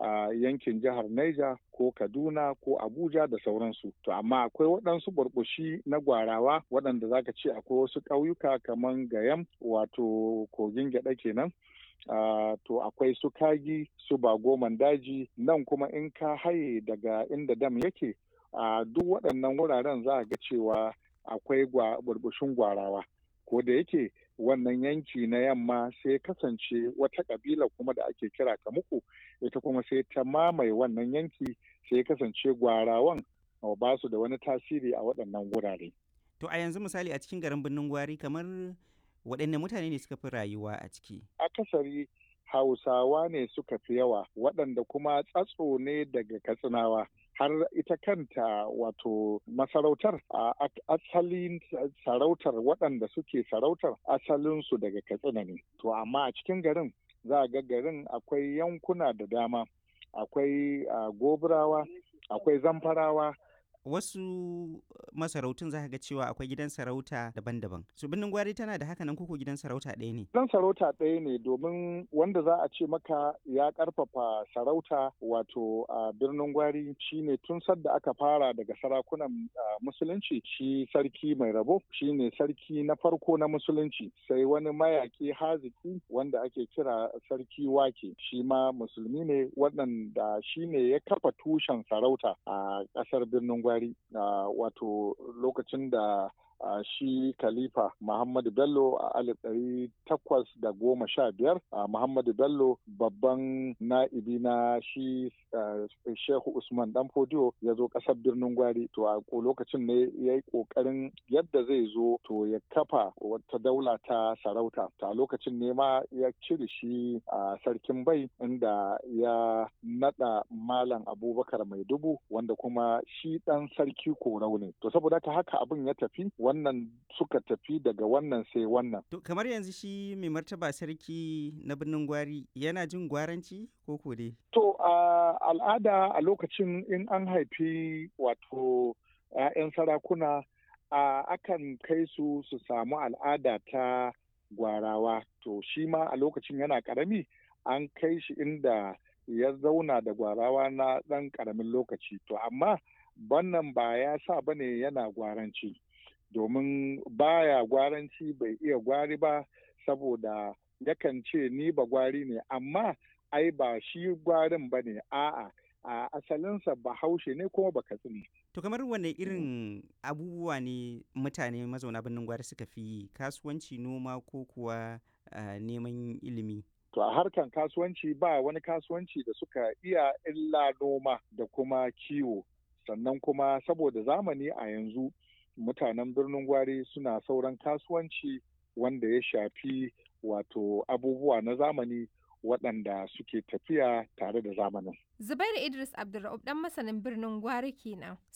a yankin jihar Niger ko Kaduna ko Abuja da sauransu. To amma akwai waɗansu burbushi na gwarawa waɗanda zaka ce akwai wasu ƙauyuka kamar Gayam wato kogin gyaɗa kenan. Uh, to akwai su kagi su bagoman daji nan kuma in ka haye daga inda dam yake a uh, duk waɗannan wuraren za a ga cewa akwai burbushin gwarawa ko da yake wannan yanki na yamma sai kasance wata kabila kuma da ake kira kamuku ita kuma sai ta mamaye wannan yanki sai kasance gwarawan ba su da wani tasiri a waɗannan wurare. To a yanzu misali a cikin garin birnin gwari kamar waɗanne mutane ne suka fi rayuwa a ciki? Akasari Hausawa ne suka fi yawa waɗanda kuma tsatso ne daga Katsinawa. har ita kanta wato masarautar a asalin sarautar waɗanda suke sarautar asalinsu daga katsina ne to amma a cikin garin za a ga garin akwai yankuna da dama akwai goburawa akwai zamfarawa wasu masarautun za ga cewa akwai gidan sarauta daban-daban su birnin gwari tana da haka nan koko gidan sarauta ɗaya ne gidan sarauta ɗaya ne domin wanda za a ce maka ya ƙarfafa sarauta wato a birnin gwari shine tun sadda aka fara daga sarakunan musulunci shi sarki mai rabo shine sarki na farko na musulunci sai wani mayaki haziki wanda ake kira sarki wake shi ma musulmi ne waɗanda shine ya kafa tushen sarauta a ƙasar birnin gwari Buhari uh, wato lokacin da uh, shi Khalifa Muhammadu Bello a alif ɗari takwas da goma sha biyar uh, Muhammadu Bello babban na'ibi na shi Shehu Usman Dan Fodiyo ya zo ƙasar birnin Gwari to a lokacin ne ya yi ƙoƙarin yadda zai zo to ya kafa wata daula ta sarauta ta lokacin ne ma ya cire shi a sarkin bai inda ya naɗa Malam Abubakar Mai Dubu wanda kuma shi ɗan sarki korau ne to saboda haka abin ya tafi wannan suka tafi daga wannan sai wannan to kamar yanzu shi mai martaba sarki na birnin gwari yana jin gwaranci ko ko dai to a al'ada a lokacin in an haifi wato 'ya'yan sarakuna a akan kai su su samu al'ada ta gwarawa to shi ma a lokacin yana karami an kai shi inda ya zauna da gwarawa na ɗan ƙaramin lokaci to amma bannan ba ya sa ba ne yana gwaranci domin baya gwaranci bai iya gwari ba saboda yakan ce ni ba gwari ne amma ai ba shi gwarin ba ne a'a a asalinsa bahaushe ne kuma ba katsina. To kamar wane irin abubuwa ne mutane mazauna birnin gwari suka fi kasuwanci noma ko kuwa uh, neman ilimi? To a harkan kasuwanci ba wani kasuwanci da suka iya illa noma da kuma kiwo. Sannan kuma saboda zamani a yanzu mutanen birnin gwari suna sauran kasuwanci wanda ya shafi wato abubuwa na zamani waɗanda suke tafiya tare da zamanin. Zubairu Idris Abdulra'ub ɗan masanin birnin Gwari kenan.